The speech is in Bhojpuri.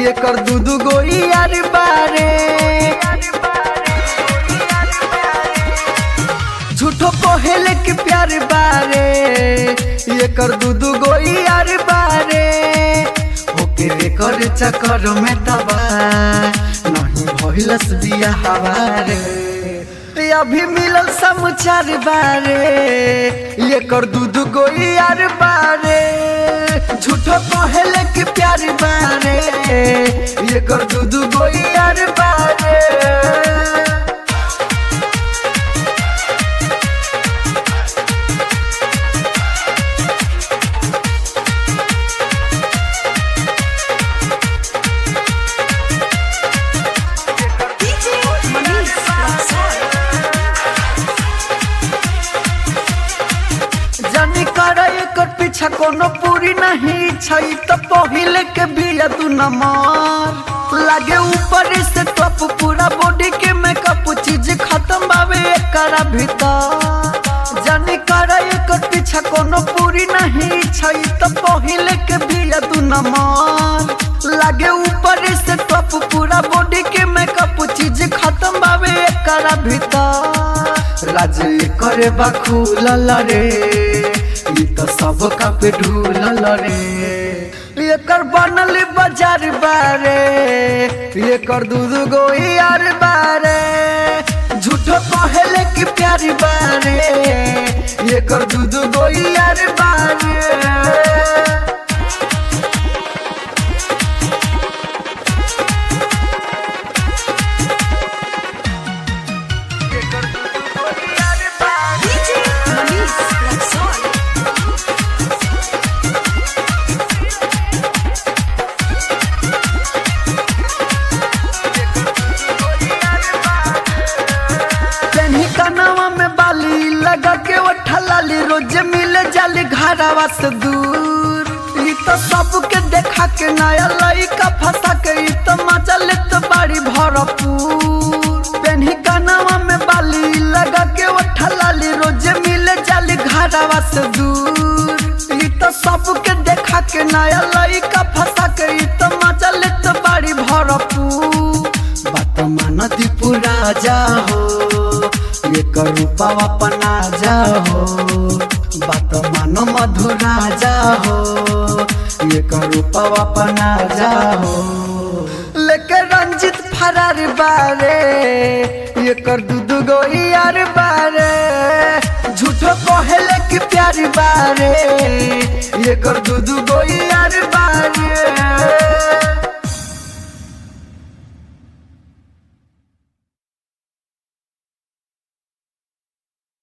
ये कर दू दू गो यार बारे झूठो कोहेले के प्यार बारे ये कर दू दू गो यार बारे ओके रे कर चक्कर में तबा नहीं भइलस बिया हवारे अभी मिलल समाचार बारे ये कर दू दू गो यार बारे झूठो कहले के प्यार बारे ये कर दू दू गो यार बारे DJ Manish Raksol. जानी कर एकर पीछा कोनो पूरी नहीं छै त पहिले के बिया तू नमर लागे ऊपर से टप पूरा बॉडी के मेकअप चीज खत्म बावे एकरा भीतर जानी कर एकर पीछा कोनो पूरी नहीं छै त पहिले के बिया तू नमर लागे ऊपर से टप पूरा बॉडी के मेकअप चीज खत्म बावे एकरा भीतर राज करे बा खुलल रे ई त सब का पे ढूलल रे एकर बनल बाजार बारे एकर दूध गो यार बारे झूठो कहले कि प्यार बारे एकर दूध गो यार बारे DJ Manish Raksol. पेन्ही कनवा में बाली लगा के ओठा लाली रोज मिले जाली घरवा से दूर ई तो सबके देखा के नया लइका फंसा के ई तो मजा लेत बाड़ी भरपूर पेन्ही कनवा में बाली लगा के ओठा लाली रोज मिले जाली घरवा से दूर ई तो सबके देखा के नया लइका फंसा के ई तो मजा लेत बाड़ी भरपूर बात मान दीपू राजा हो ये करूपा अपना जा हो बात मान मधु राजा हो ये करूपा अपना जा हो लेके रंजित फरार बारे ये कर दूध गो यार बारे झूठो कहले कि प्यार बारे ये कर दूध गो यार